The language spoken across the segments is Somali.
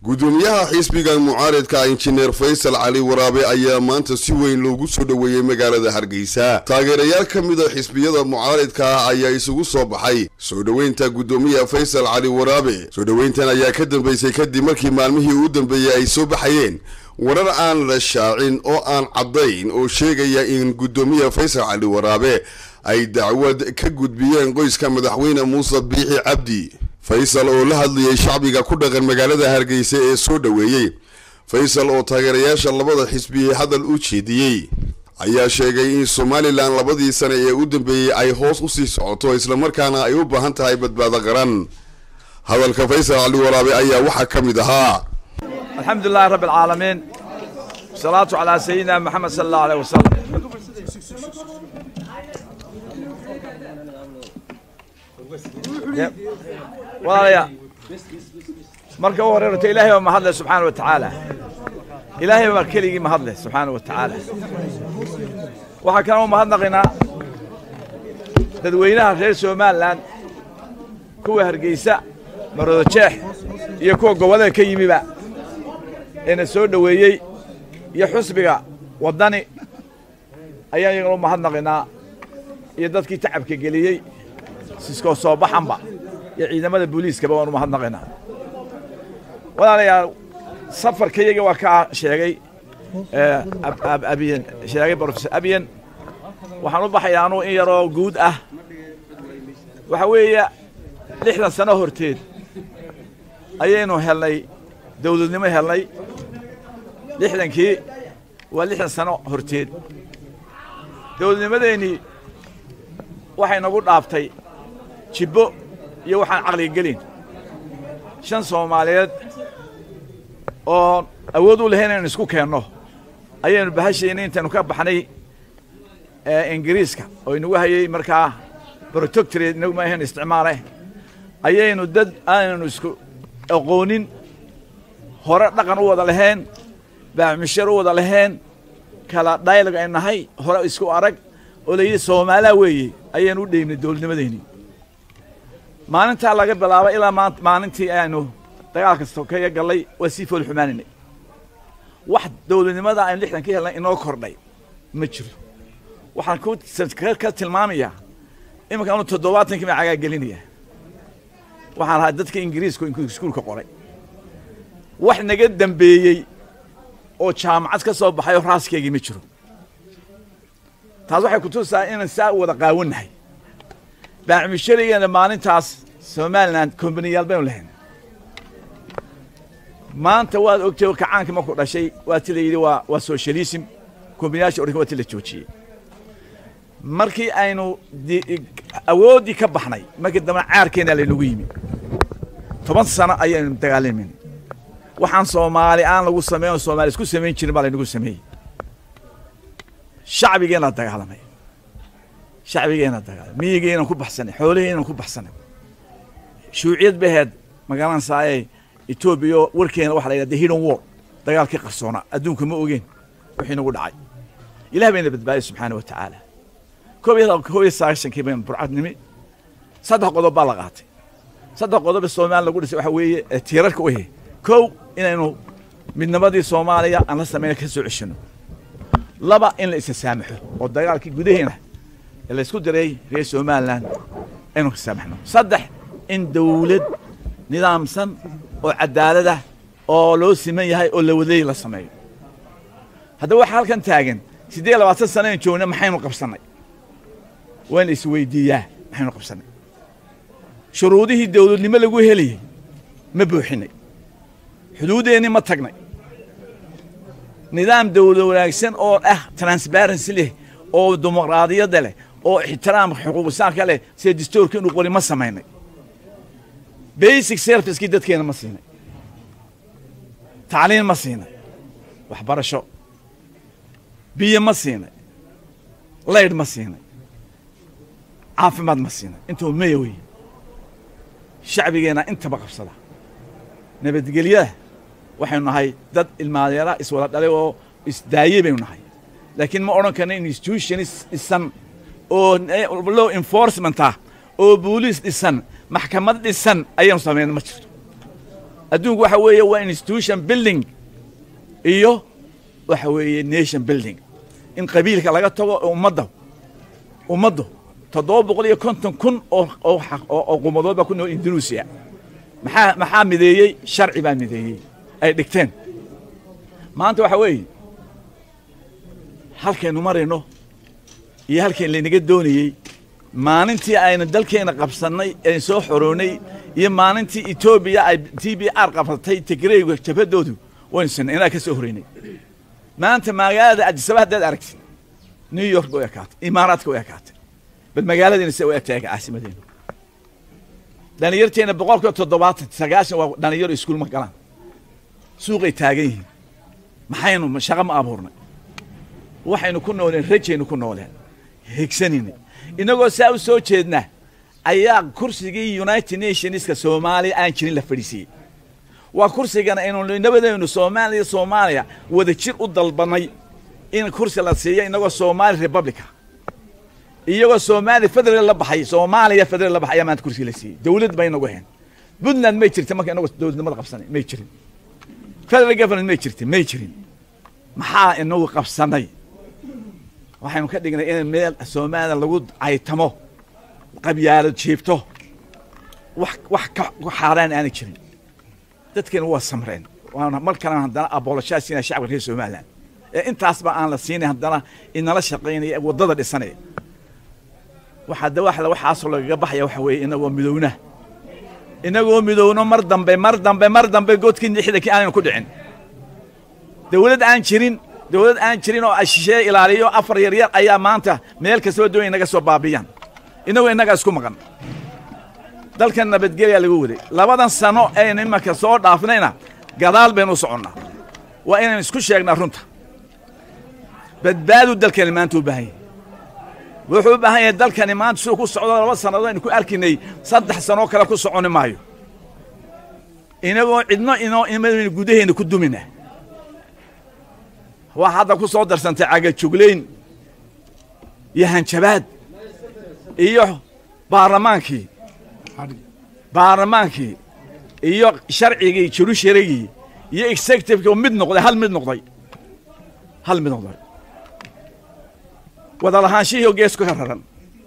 gudoomiyaha xisbiga mucaaridka injineer faysal cali waraabe ayaa maanta si weyn loogu soo dhoweeyey magaalada hargeysa taageerayaal ka mid a xisbiyada mucaaridka ah ayaa isugu soo baxay soo dhoweynta gudoomiyaha faysal cali waraabe soo dhoweyntan ayaa ka dambeysay kadib markii maalmihii u dambeeyey ay soo baxayeen warar aan la shaacin oo aan caddayn oo sheegaya in gudoomiyaha faysal cali waraabe ay dacwad ka gudbiyeen qoyska madaxweyne muuse biixi cabdi faysal oo la hadlayay shacbiga ku dhaqan magaalada hargeysa ee soo dhoweeyey faysal oo taageerayaasha labada xisbi hadal u jeediyey ayaa sheegay in somalilan labadii sane ee u dambeeyey ay hoos usii socoto islamarkaana ay u baahan tahay badbaado qaran hadalka faysal cali waraabe ayaa waxaa ka mid ahaa الحمد لله رب العالمين والصلاة على سيدنا محمد صلى الله عليه وسلم walaalayaa marka u horeerto ilaahay baa mahadle subxaana wa tacaala ilaahay baa keligii mahadle subxaana wa tacaala waxaa kaloo mahadnaqaynaa dadweynaha reer somalilan kuwa hargeysa maroodo jeex iyo kuwa gobollada ka yimiba eena soo dhoweeyey iyo xusbiga waddani ayaan iyagana u mahadnaqaynaa iyo dadkii tacabka geliyey siskoo soo baxanba iyo ciidamada booliiskaba waan u mahadnaqaynaa walaalayaal safarka iyaga waa kaa sheegay abiyen sheegay brofesor abiyen waxaan u baxayaa anuu in yaroo guud ah waxa weeye lixdan sano horteed ayaynu helnay dawladnimo helnay lixdankii waa lixdan sano horteed dawladnimadeennii waxay nagu dhaaftay jibbo iyo waxaan caqliga gelin shan soomaaliyeed oo awood u lahayn inaynu isku keenno ayaynu bahashayna intaynu ka baxnay ingiriiska oo inagu hayay markaa protoctorate inagu ma ahayn isticmaale ayaynu dad aanaynu isku aqoonin hore dhaqan u wada lahayn baamishar u wada lahayn kala dialog aynu nahay hore isku arag oo la yidhi soomaalaa weeye ayaynu u dheegnay dowladnimadeennii maalintaa laga bilaabo ilaa maa maalintii aynu dagaalka sokeeya gallay waa sii fool xumaanaynay wax dowladnimada aynu lixdan ka helnay inoo kordhay ma jiro waxaan ku ka tilmaamayaa iminka anu toddobaatankii baan cagaa gelinaya waxaan lahaa dadka ingiriisku iskuulka qoray wax naga dambeeyey oo jaamacad ka soo baxay oo raaskeygii ma jiro taas waxay kutusaa inaan saa wada qaawannahay baacmisharigeena maalintaas somalilan kombaniyaal baynu lahayn maanta waad ogtay kacaankii markuu dhashay waa ti la yidhi waa waa socialism kombaniyaasha oranka waa ti la joojiyey markii aynu awooddii ka baxnay markii dambena caarkeena laynagu yimi toban sano ayaynu dagaalamin waxaan soomaali aan lagu sameyn oo soomaali isku samayn jirin baa laynagu sameeyey shacbigeena dagaalamay shacbigeena dagaalamay miyigeenan ku baxsanay xoolaheenan ku baxsanay shuuciyad baheed magaalan saaye etoobiya warkeena waxa la yidhahda hidden war dagaalkii qarsoona adduunka ma ogeen wixii nagu dhacay ilah bayna badbaadiyay subxaana wa tacaala koob iyo koob iyo sagaashankii baynu burcadnimi saddex qodob baa la qaatay saddex qodob ee soomaaliya lagu dhisay waxa weeye tiirarka u yahay kow inaynu midnimadii soomaaliya aan la samayna ka soo ceshano laba in la isa saamaxo oo dagaalkii gudaheena ee laysku diray reer somalilan aynu ka saamaxno saddex in dawlad nidaamsan oo cadaalada oo loo siman yahay oo la waday la sameeyo haddaba waxaa halkan taagan siddeed labaatan sana an joogna maxaynu qabsannay waa in la isweydiiyaa maxaynu qabsannay shuruudihii dawladnimo lagu helayay ma buuxinay xuduuddeenni ma tagnay nidaam dawlad wanaagsan oo ah transparency leh oo dimuqraadiyadda leh oo ixtiraam xuquuqisaanka leh sida distoorka inuu qori ma samaynay basic servicekii dadkeena ma siinay tacliin ma siinay waxbarasho biyo ma siinay laydh ma siinay caafimaad ma siinay intuu maya wey shacbigeenna intaba qabsada nabadgelyada waxaynu nahay dad ilmaadeera iswada dhalay oo isdaayey baynu nahay laakiin ma odhan karna institutionis dhisan oo law enforcement ah oo booliis dhisan maxkamad dhisan ayaynu samayna ma jirto adduunku waxa weeye waa institution building iyo waxa weeye nation building in qabiilka laga tago ummadda ummaddu toddoba boqol iyo konton kun oo oo oo qumadood baa ku nool indonesia maxaa maxaa mideeyey sharci baa mideeyey ay dhigteen maanta waxa weeye halkaynu marayno iyo halkayn laynaga doonayey maalintii aynu dalkeena qabsannay ee soo xoroonay iyo maalintii etoobiya ay t b r qabsatay tigreyga jabhadoodu waynu sinay inaa ka soo horeynay maanta magaalada adisaba haddaad aragtid new york bay u ekaatay imaaraadka u ekaatay bal magaaladiina se u egtahay caasimadeenu dhalinyarteena boqolkiiba toddobaatan sagaashan waa dhalinyaro iskuul ma galaan suuqay taagan yihiin maxaynu shaqo ma abuurnay waxaynu ku nooleen rajaynu ku nooleen higsanayna inagoo saa u soo jeedna ayaa kursigii united nationska soomaaliya aan jirin la fadhiisiiyey waa kursigana aynu nabadaynu soomaaliya soomaaliya wada jir u dalbanay in kursi la siiyo inagoo somaali republica iyagoo soomaaliya federal la baxay soomaaliya federal la baxay ayaa maanta kursi la siiyey dawlad bay inagu ahayn puntland may jirta marka inagoo dowladnimada qabsanay may jirin federal government may jirta may jirin maxaa inagu qabsanay waxaynu ka dhignay in meel soomaaliya lagu caytamo qabyaalad jiibto wax wax ka xaaraan aanay jirin dadkeena waa samreen waana mar kalena haddana aboolashaa siinaya shacabka reer somaliland ee intaasba aan la siinay haddana inala shaqaynaya waddada dhisanaya waxaa dawaxla waxaasoo lagaga baxaya waxa weeye inagoo midowna inagoo midowno mar dambe mar dambe mar dambe godkii lixdankii aanaynu ku dhicin dawlad aan jirin dawlad aan jirin oo shisheeye ilaaliyo afar yaryar ayaa maanta meel kastaba doonay inaga soo baabiyaan inagoo innagaa isku maqan dalkan nabadgelyaa lagu waday labadan sano aynu imanka soo dhaafnayna gadaal baynu u soconnaa waa inaynu isku sheegnaa runta badbaadu dalkani maanta u baahan yahy wuxuu u baahan yahay dalkani maanta siduu ku socdo laba sannadood aynu ku arkinay saddex sanoo kale ku soconi maayo inagoo cidno inoo imadaynu gudaheenna ku dumina waa hadda ku soo darsantay cagajuglayn iyo hanjabaad iyo baarlamaankii baarlamaankii iyo sharcigii jurusharigii iyo executivekii oo mid noqday hal mid noqday hal mid noqday wada lahaanshihii oo geesku ka raran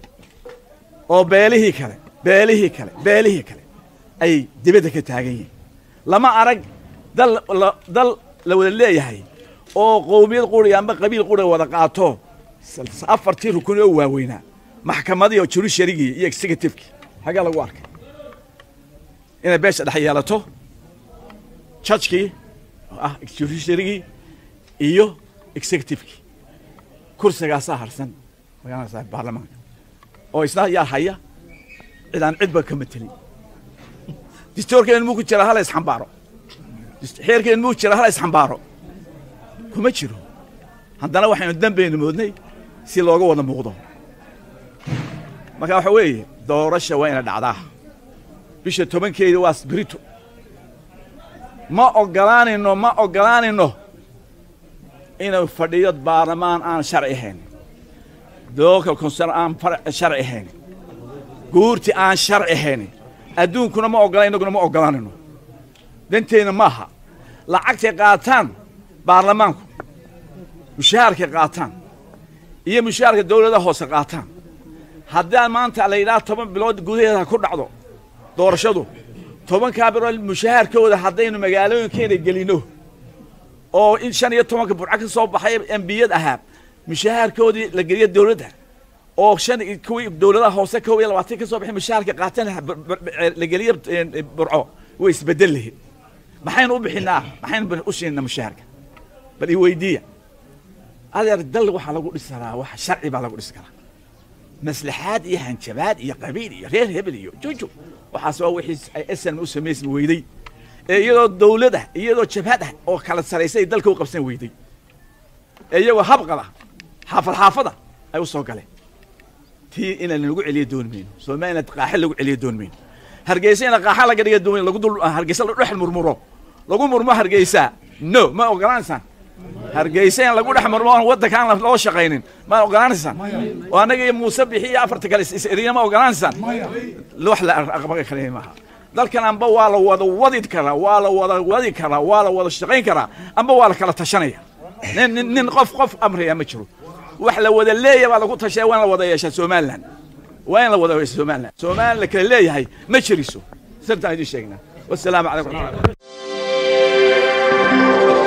oo beelihii kale beelihii kale beelihii kale ay dibadda ka taagan yihiin lama arag dal dal la wada leeyahay oo qowmiyad quriga amba qabiil quriga wada qaato afartii rukun oo waaweynaa maxkamadii oo jurusharigii iyo executivekii xaggaa lagu arkay inay beesha dhex yeelato judgkii oo ah judiciarygii iyo executivekii kursigaasaa harsan magaranaysaa baarlamaanka oo isna yaa haya cid aan cidba ka matelin distoorkeen muu ku jira hala isxambaaro xeerkeen muu jira hala isxambaaro kuma jiro haddana waxaynu dambaynu moodnay si looga wada muuqdo marka waxa weeye doorasha waa ina dhacdaa bisha tobankeeda waa sbirito ma ogolaanayno ma ogolaanayno inuu fadhiyo baarlamaan aan sharci ahayn local concern aan sharci ahayn guurti aan sharci ahayn adduunkuna ma ogola innaguna ma ogolaanayno danteyna maaha lacagtay qaataan baarlamaanku mushaharkay qaataan iyo mushaharka dawladaha hoose qaataan haddaan maanta la yidhaha toban bilood gudaheeda ku dhacdo doorashadu tobankaa bilood mushaharkooda haddaynu magaalooyinkeena gelino oo in shan iyo tobanka burco ka soo baxay embiyad ahaa mushaharkoodii la geliyo dawladda oo shan kuwii dawladaha hoose kow iyo labaatan ka soo baxay mushaharka qaateen la geliyo burco way isbedel lahayd maxaynu u bixinaa maxaynu u siinaa mushaharka bal i weydiiya adeer dal waxaa lagu dhisi karaa wax sharci baa lagu dhisi karaa maslaxaad iyo hanjabaad iyo qabiil iyo reer hebel iyo juju waxaas waa wixii ay snm u samaysmi weyday ee iyadoo dawlad ah iyadoo jabhad ah oo kala saraysay dalka u qabsan weyday ee iyagoo habqada xaafad xaafada ay u soo galeen tii inaan lagu celiyo doon mayno somaliland qaaxe lagu celiyo doon mayno hargeysa ina qaaxa laga dhiga doon lagu dul hargeysa la dhex murmuro lagu murmo hargeysa no ma ogolaanaysaan hargeysa in lagu dhex murmo oon waddanka aan loo shaqaynin ma ogolaanaysaan oo annaga iyo muuse bixi iyo afarta kale is eriya ma ogolaanaysaan wax la aqbaga kale maaha dalkan amba waa la wada wadi karaa waa la wada wadi karaa waa la wada shaqayn karaa amba waa la kala tashanaya nin nin nin qof qof amraya ma jiro wax la wada leeyahay baa lagu tashaya waa in la wada yeeshaa somaliland waa in la wada yeesha somaliland somaliland la kala leeyahay ma jiriso sirtaan idin sheegnaa wasalaamu calaykum waraxmatullahi